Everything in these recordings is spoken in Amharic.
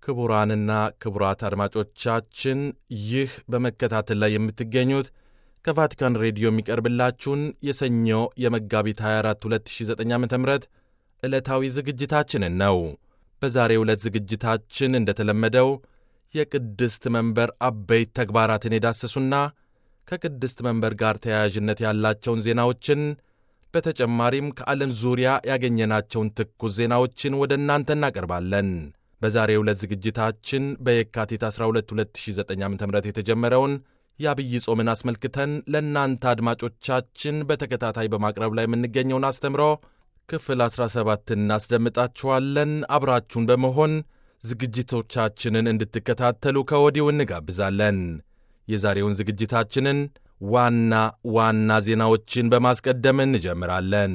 ክቡራንና ክቡራት አድማጮቻችን ይህ በመከታተል ላይ የምትገኙት ከቫቲካን ሬዲዮ የሚቀርብላችሁን የሰኞ የመጋቢት 24 2009 ዓ ም ዕለታዊ ዝግጅታችንን ነው። በዛሬው ዕለት ዝግጅታችን እንደተለመደው የቅድስት መንበር አበይት ተግባራትን የዳሰሱና ከቅድስት መንበር ጋር ተያያዥነት ያላቸውን ዜናዎችን በተጨማሪም ከዓለም ዙሪያ ያገኘናቸውን ትኩስ ዜናዎችን ወደ እናንተ እናቀርባለን። በዛሬው ዕለት ዝግጅታችን በየካቲት 12 2009 ዓ ም የተጀመረውን የአብይ ጾምን አስመልክተን ለእናንተ አድማጮቻችን በተከታታይ በማቅረብ ላይ የምንገኘውን አስተምሮ ክፍል 17 እናስደምጣችኋለን። አብራችሁን በመሆን ዝግጅቶቻችንን እንድትከታተሉ ከወዲሁ እንጋብዛለን። የዛሬውን ዝግጅታችንን ዋና ዋና ዜናዎችን በማስቀደም እንጀምራለን።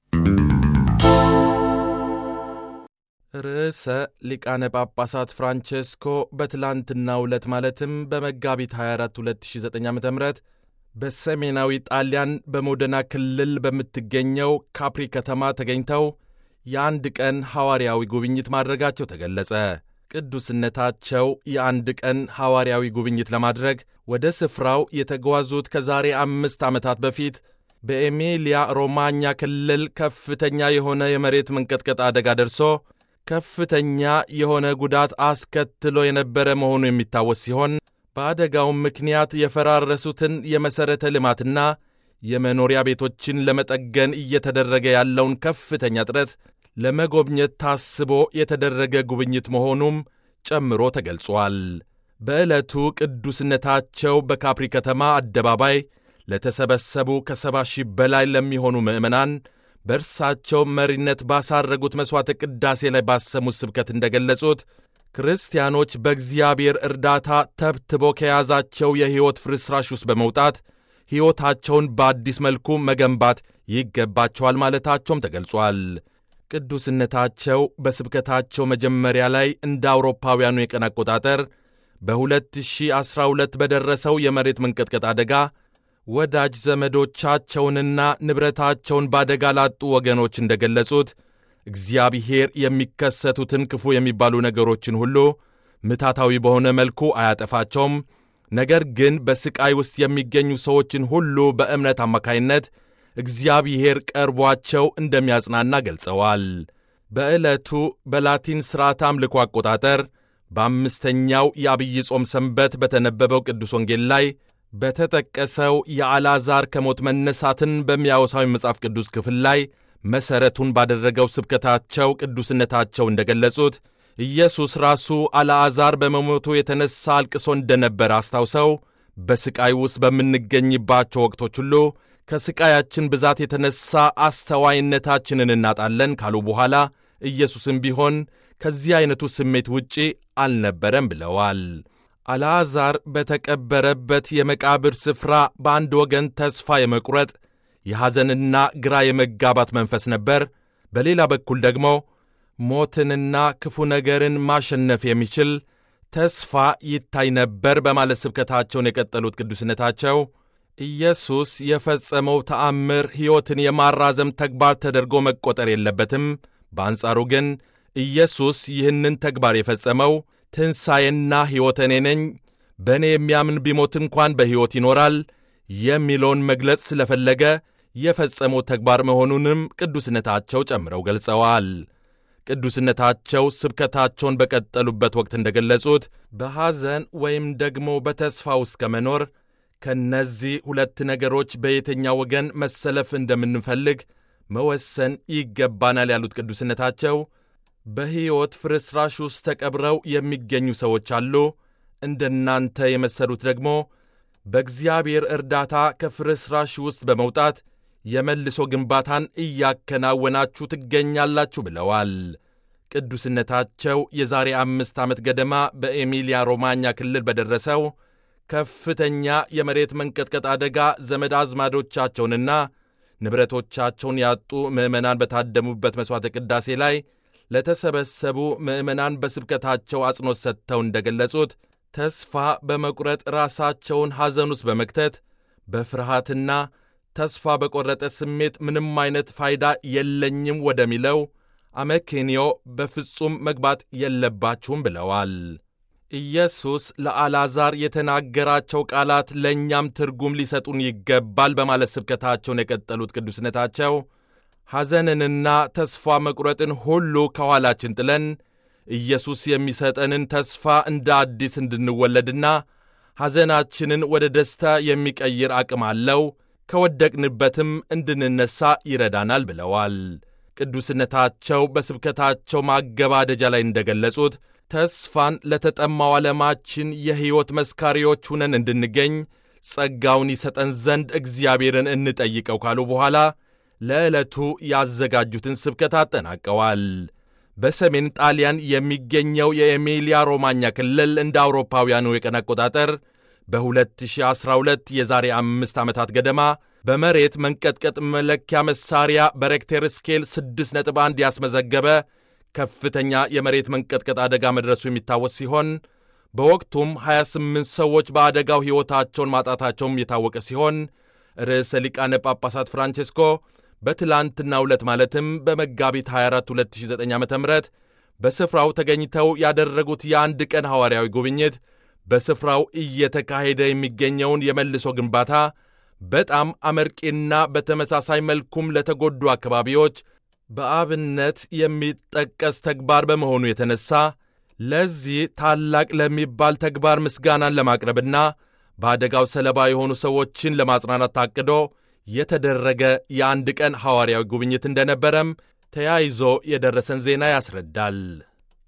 ርዕሰ ሊቃነ ጳጳሳት ፍራንቼስኮ በትላንትናው ዕለት ማለትም በመጋቢት 24 2009 ዓ ም በሰሜናዊ ጣሊያን በሞደና ክልል በምትገኘው ካፕሪ ከተማ ተገኝተው የአንድ ቀን ሐዋርያዊ ጉብኝት ማድረጋቸው ተገለጸ። ቅዱስነታቸው የአንድ ቀን ሐዋርያዊ ጉብኝት ለማድረግ ወደ ስፍራው የተጓዙት ከዛሬ አምስት ዓመታት በፊት በኤሚሊያ ሮማኛ ክልል ከፍተኛ የሆነ የመሬት መንቀጥቀጥ አደጋ ደርሶ ከፍተኛ የሆነ ጉዳት አስከትሎ የነበረ መሆኑ የሚታወስ ሲሆን በአደጋውም ምክንያት የፈራረሱትን የመሠረተ ልማትና የመኖሪያ ቤቶችን ለመጠገን እየተደረገ ያለውን ከፍተኛ ጥረት ለመጎብኘት ታስቦ የተደረገ ጉብኝት መሆኑም ጨምሮ ተገልጿል። በዕለቱ ቅዱስነታቸው በካፕሪ ከተማ አደባባይ ለተሰበሰቡ ከሰባ ሺህ በላይ ለሚሆኑ ምዕመናን በእርሳቸው መሪነት ባሳረጉት መሥዋዕተ ቅዳሴ ላይ ባሰሙት ስብከት እንደገለጹት ክርስቲያኖች በእግዚአብሔር እርዳታ ተብትቦ ከያዛቸው የሕይወት ፍርስራሽ ውስጥ በመውጣት ሕይወታቸውን በአዲስ መልኩ መገንባት ይገባቸዋል ማለታቸውም ተገልጿል። ቅዱስነታቸው በስብከታቸው መጀመሪያ ላይ እንደ አውሮፓውያኑ የቀን አቆጣጠር በ2012 በደረሰው የመሬት መንቀጥቀጥ አደጋ ወዳጅ ዘመዶቻቸውንና ንብረታቸውን በአደጋ ላጡ ወገኖች እንደገለጹት እግዚአብሔር የሚከሰቱትን ክፉ የሚባሉ ነገሮችን ሁሉ ምታታዊ በሆነ መልኩ አያጠፋቸውም፣ ነገር ግን በሥቃይ ውስጥ የሚገኙ ሰዎችን ሁሉ በእምነት አማካይነት እግዚአብሔር ቀርቧቸው እንደሚያጽናና ገልጸዋል። በዕለቱ በላቲን ሥርዓት አምልኮ አቆጣጠር በአምስተኛው የአብይ ጾም ሰንበት በተነበበው ቅዱስ ወንጌል ላይ በተጠቀሰው የአልዓዛር ከሞት መነሳትን በሚያወሳዊ መጽሐፍ ቅዱስ ክፍል ላይ መሠረቱን ባደረገው ስብከታቸው ቅዱስነታቸው እንደገለጹት ኢየሱስ ራሱ አልዓዛር በመሞቱ የተነሣ አልቅሶ እንደነበረ አስታውሰው በሥቃይ ውስጥ በምንገኝባቸው ወቅቶች ሁሉ ከሥቃያችን ብዛት የተነሣ አስተዋይነታችንን እናጣለን ካሉ በኋላ ኢየሱስም ቢሆን ከዚህ ዐይነቱ ስሜት ውጪ አልነበረም ብለዋል። አልዓዛር በተቀበረበት የመቃብር ስፍራ በአንድ ወገን ተስፋ የመቁረጥ የሐዘንና ግራ የመጋባት መንፈስ ነበር። በሌላ በኩል ደግሞ ሞትንና ክፉ ነገርን ማሸነፍ የሚችል ተስፋ ይታይ ነበር በማለት ስብከታቸውን የቀጠሉት ቅዱስነታቸው ኢየሱስ የፈጸመው ተአምር ሕይወትን የማራዘም ተግባር ተደርጎ መቆጠር የለበትም። በአንጻሩ ግን ኢየሱስ ይህንን ተግባር የፈጸመው ትንሣኤና ሕይወት እኔ ነኝ፣ በእኔ የሚያምን ቢሞት እንኳን በሕይወት ይኖራል የሚለውን መግለጽ ስለፈለገ የፈጸመው ተግባር መሆኑንም ቅዱስነታቸው ጨምረው ገልጸዋል። ቅዱስነታቸው ስብከታቸውን በቀጠሉበት ወቅት እንደገለጹት በሐዘን ወይም ደግሞ በተስፋ ውስጥ ከመኖር ከእነዚህ ሁለት ነገሮች በየትኛው ወገን መሰለፍ እንደምንፈልግ መወሰን ይገባናል ያሉት ቅዱስነታቸው በሕይወት ፍርስራሽ ውስጥ ተቀብረው የሚገኙ ሰዎች አሉ። እንደናንተ የመሰሉት ደግሞ በእግዚአብሔር እርዳታ ከፍርስራሽ ውስጥ በመውጣት የመልሶ ግንባታን እያከናወናችሁ ትገኛላችሁ ብለዋል። ቅዱስነታቸው የዛሬ አምስት ዓመት ገደማ በኤሚሊያ ሮማኛ ክልል በደረሰው ከፍተኛ የመሬት መንቀጥቀጥ አደጋ ዘመድ አዝማዶቻቸውንና ንብረቶቻቸውን ያጡ ምዕመናን በታደሙበት መሥዋዕተ ቅዳሴ ላይ ለተሰበሰቡ ምዕመናን በስብከታቸው አጽንኦት ሰጥተው እንደገለጹት ተስፋ በመቁረጥ ራሳቸውን ሐዘን ውስጥ በመክተት በፍርሃትና ተስፋ በቈረጠ ስሜት ምንም አይነት ፋይዳ የለኝም ወደሚለው አመክንዮ በፍጹም መግባት የለባችሁም ብለዋል። ኢየሱስ ለአልዓዛር የተናገራቸው ቃላት ለእኛም ትርጉም ሊሰጡን ይገባል በማለት ስብከታቸውን የቀጠሉት ቅዱስነታቸው ሐዘንንና ተስፋ መቁረጥን ሁሉ ከኋላችን ጥለን ኢየሱስ የሚሰጠንን ተስፋ እንደ አዲስ እንድንወለድና ሐዘናችንን ወደ ደስታ የሚቀይር አቅም አለው፣ ከወደቅንበትም እንድንነሣ ይረዳናል ብለዋል። ቅዱስነታቸው በስብከታቸው ማገባደጃ ላይ እንደገለጹት ተስፋን ለተጠማው ዓለማችን የሕይወት መስካሪዎች ሁነን እንድንገኝ ጸጋውን ይሰጠን ዘንድ እግዚአብሔርን እንጠይቀው ካሉ በኋላ ለዕለቱ ያዘጋጁትን ስብከት አጠናቀዋል። በሰሜን ጣሊያን የሚገኘው የኤሚሊያ ሮማኛ ክልል እንደ አውሮፓውያኑ የቀን አቆጣጠር በ2012 የዛሬ አምስት ዓመታት ገደማ በመሬት መንቀጥቀጥ መለኪያ መሳሪያ በሬክቴር ስኬል 6.1 ያስመዘገበ ከፍተኛ የመሬት መንቀጥቀጥ አደጋ መድረሱ የሚታወስ ሲሆን በወቅቱም 28 ሰዎች በአደጋው ሕይወታቸውን ማጣታቸውም የታወቀ ሲሆን ርዕሰ ሊቃነ ጳጳሳት ፍራንቼስኮ በትላንትናው ዕለት ማለትም በመጋቢት 24 2009 ዓ ም በስፍራው ተገኝተው ያደረጉት የአንድ ቀን ሐዋርያዊ ጉብኝት በስፍራው እየተካሄደ የሚገኘውን የመልሶ ግንባታ በጣም አመርቂና በተመሳሳይ መልኩም ለተጎዱ አካባቢዎች በአብነት የሚጠቀስ ተግባር በመሆኑ የተነሳ ለዚህ ታላቅ ለሚባል ተግባር ምስጋናን ለማቅረብና በአደጋው ሰለባ የሆኑ ሰዎችን ለማጽናናት ታቅዶ የተደረገ የአንድ ቀን ሐዋርያዊ ጉብኝት እንደነበረም ተያይዞ የደረሰን ዜና ያስረዳል።